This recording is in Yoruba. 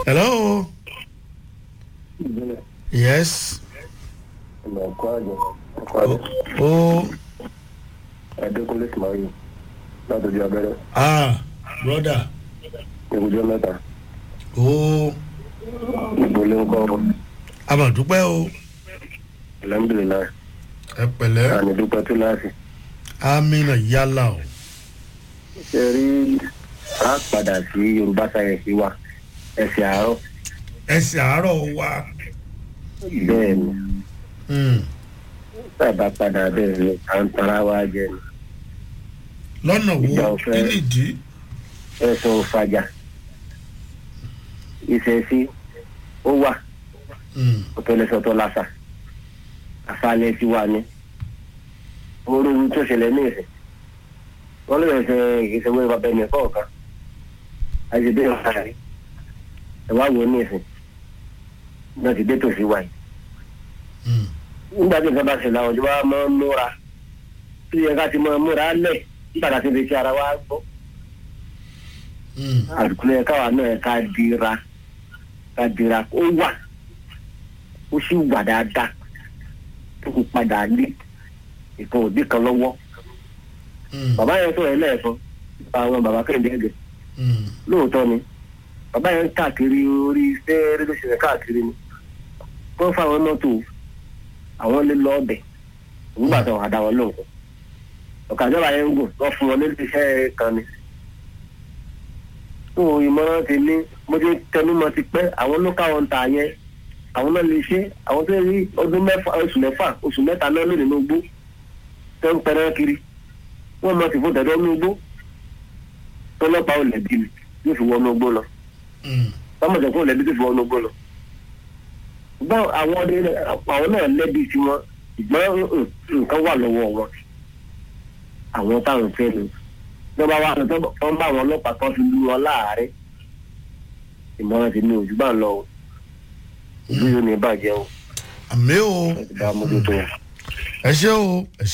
hello yes ọ̀nà ọ̀kọ́ àjọ ọkọ̀ àjọ ó adékúnlé sùmáyé látọjú abẹ́rẹ́ ah brother ìwùjọ mẹ́ta ó ìgbòlé ńkọ́ abàdúpẹ́ o alhamdulilayi ẹ pẹ̀lẹ́ àní dúpẹ́ tó láàfin. amina yálà o ṣe rí a padà sí yorùbá sáyẹ̀nsì wa ẹ̀sìn àárọ̀ ẹsẹ̀ àárọ̀ wa bẹ́ẹ̀ ni Hmm. bàbá padà bẹ́ẹ̀ ni à ń tara wa jẹ ni lọ́nà Ìgbà wo ọ̀fẹ́. kí nìdí ẹ̀sùn òfàjà ìṣẹ̀sí ó wà Hmm. ọ̀tọ̀lẹ́sọ̀tọ̀ làṣà àṣàlẹ̀ ti wà ní orú tó ṣẹlẹ̀ ní ìsìn wọ́n lè ṣe ìṣèwé bàbá ẹni kọ̀ọ̀kan àṣìbí ọ̀sán rẹ̀ ẹ̀ wá wò ó ní ìsìn náà ti dé tòsí wa yìí Hmm. nígbà tí nǹkan bá ṣẹlẹ̀ àwọn ìjọba máa ń múra tí yẹ ká ti máa múra lẹ̀ nígbà tá a ti fi ṣe ara wa gbọ́ Hmm. àdùkú yẹ káwa náà ká dira ká dira ó wà ó sì wà dáadáa tó kò padà lé ìkan òbí kan lọ́wọ́ Hmm. bàbá yẹn sọ̀rọ̀ ẹlẹ́ẹ̀kan nípa àwọn bàbá kẹ́hìndé ẹ̀gẹ̀ Hmm. lóòótọ́ ni bàbá yẹn ń káàkiri orí iṣẹ́ rédíòṣẹ̀lẹ̀ káàkiri ni wọ́n fáwọn mọ́tò àwọn lè lọ ọbẹ̀ nígbà tó àdá wọn lóhùn ọ̀kadàbà yẹn ń gùn wọ́n fún wọn nílé iṣẹ́ kan ni. tó ìmọ̀ràn ti ní mo ti tẹnumọ́ ti pẹ́ àwọn ló káwọn ta yẹn àwọn náà lè ṣe àwọn tó rí ọdún mẹ́fà oṣù mẹ́fà oṣù mẹ́ta náà lónìí ló gbó tó ń pẹrẹ kiri wọ́n mọ̀ sí fún dẹ̀dọ́ ní igbó tọ́lọ́pàá ò lẹ̀bi ni yóò fi wọnú igbó lọ Hmm. tọ́mọ̀tẹ̀ fún lẹ́bí tó fi wọnú igbó lọ. ṣùgbọ́n àwọn ọdẹ àwọn náà lẹ́bi tiwọn ṣùgbọ́n mm, nǹkan wà lọ́wọ́ wọn. àwọn táwọn fẹ́ ni lọ́ba wa tó ń bá àwọn ọlọ́pàá kan fi lù wọn láàárẹ̀. ìmọ̀ràn ti ní ojú bá ń lọ o ìlú yóò ní bàjẹ́ o àmì o ẹ ti bá mójútó o. ẹ ṣé o ẹ ṣé.